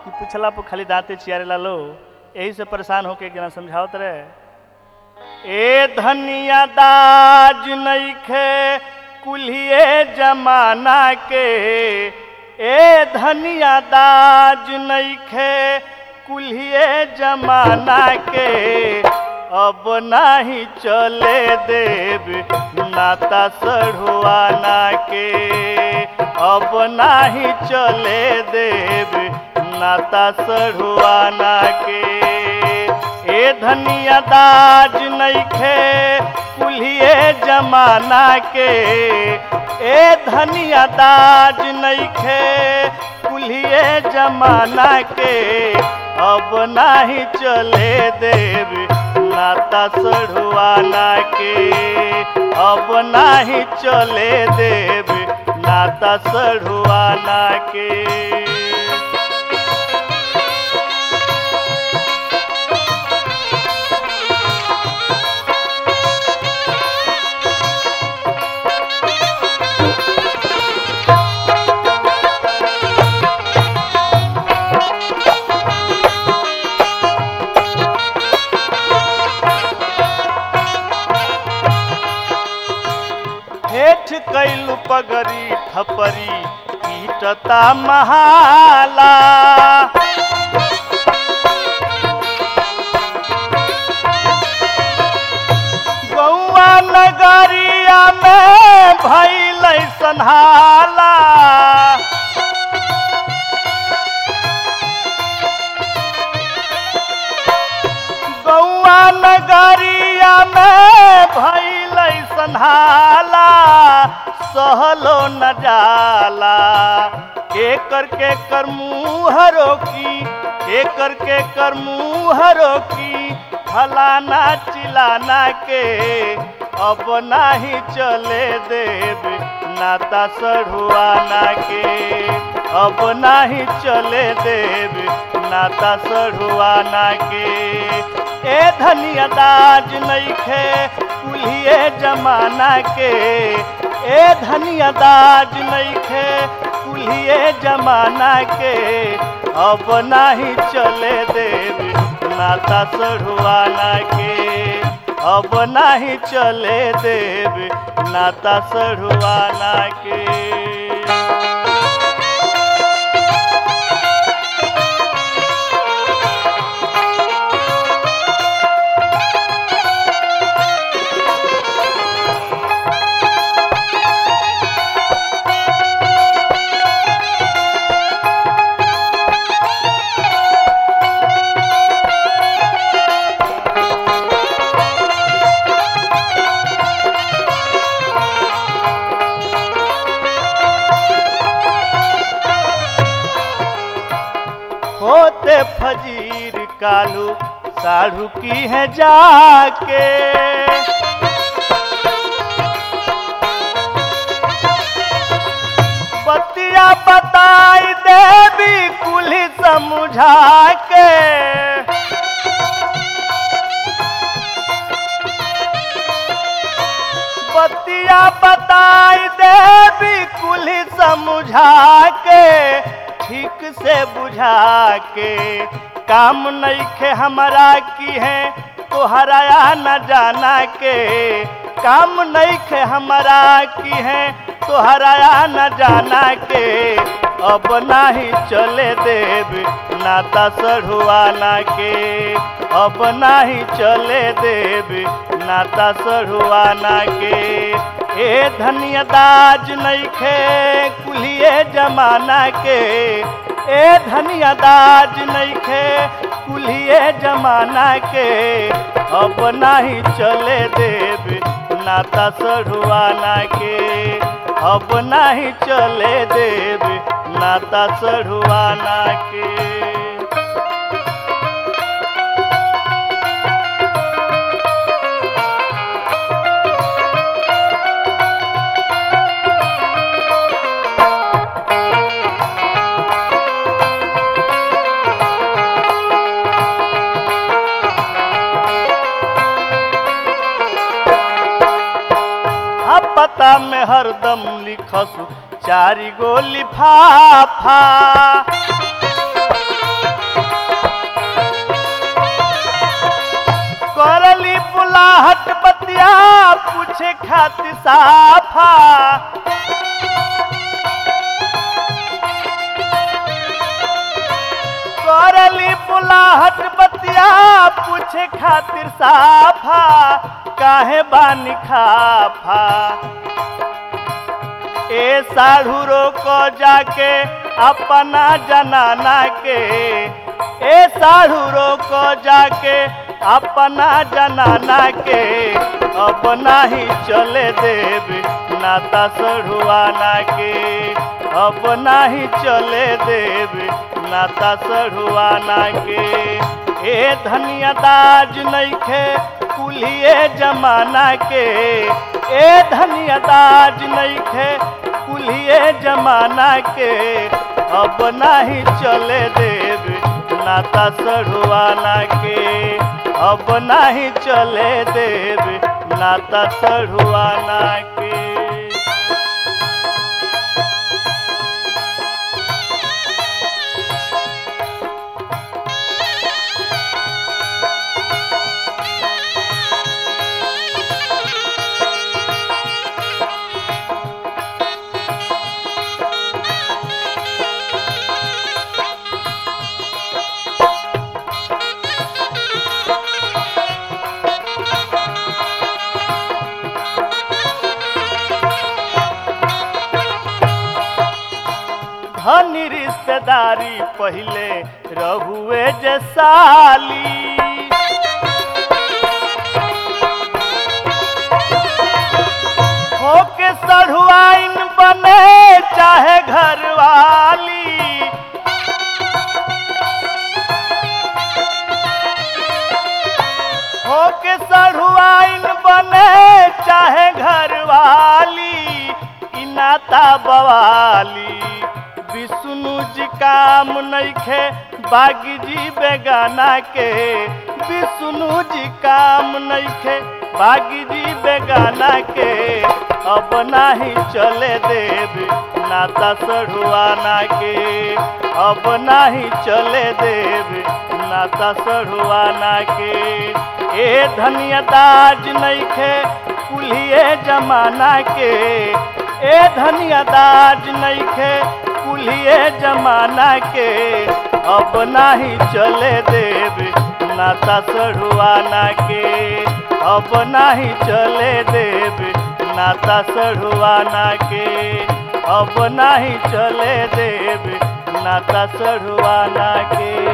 कि पूछला पर खाली दांते चियारेला लो यही से परेशान होके जना समझावत रहे ए धनिया दाज नइखे कुल्हिए जमाना के ए धनिया दाज नइखे कुल्हिए जमाना के अब नाही चले देव नाता सढ़ुआना के अब नाही चले देव नाता सढ़ुआना के ए धनिया दाज नइखे कुल्हिए जमाना के ए धनिया दाज नइखे कुल्हिए जमाना के अब नाही चले देव नाता सढ़ुआना के अब नाही चले देव नाता सढ़ुआना के हेठ कैलू पगरी थपरी पीटता महाला गौआ नगरिया में भैल संहाला गौआ नगरिया में भैल संहाला सहलो न जाला के करके कर मुहरो की के करके कर मुहरो की फलाना चिलाना के अब नाही चले देव नाता सढ़ुआना के अब नाही चले देव नाता सढ़ुआना के ए धनिया दाज नइखे कुल्हिए जमाना के ए धनिया दाज नइखे कुल्हिए जमाना के अब नाही चले देव नाता सढ़ुआना के अब नाही चले देव नाता सढ़ुआना के होते फजीर कालू साढ़ू की है जाके बतिया बताई देवी कुली समझा के बतिया बताई देवी कुली समझा के ठीक से बुझा के काम नइखे हमारा की है तोहरा न जाना के काम नइखे हमारा की है तोहरा न जाना के अब नाही चले देव नाता सढ़ुआना के अब नाही चले देव नाता सढ़ुआना के ए धनिया दाज नइखे कुलिए जमाना के ए धनिया दाज नइखे कुलिए जमाना के अब नाही चले देव नाता सढ़ुआना के अब नाही चले देव नाता सढ़ुआना के आ पता में हरदम लिखसु चारी गो लिफाफा पूछे खातिर साफा करली बुलाहट बतिया पूछे खातिर साफा काहे बानी खाफा ए साढ़ू को जाके अपना जनाना के ए साढ़ू को जाके अपना जनाना के अब नाही चले देव नाता सढ़ुआना के अब नाही चले देव नाता सढ़ुआना के ए धनिया दाज नइखे कुलिए जमाना के ए धनिया दाज नइखे कुलिए जमाना के अब नाही चले देव नाता सढ़ुआना के अब नाही चले देव नाता सढ़ुआना के धनी रिश्तेदारी पहले रहुए जसाली होके सढ़ुआइन बने चाहे घरवाली होके सढ़ुआइन बने चाहे घरवाली ई नाता बवाली विष्णु जी काम नइखे बागी जी बेगाना के विष्णु जी काम नइखे बागी जी बेगाना के अब नाही चले देव नाता सढ़ुआना के अब नाही चले देव नाता सढ़ुआना के ए धनिया दाज नइखे कुलिए जमाना के ए धनिया दाज नइखे कुलिए जमाना के अब नाही चले देव नाता सढ़ुआना के अब नाही चले देव नाता सढ़ुआना के अब नाही चले देव नाता सढ़ुआना के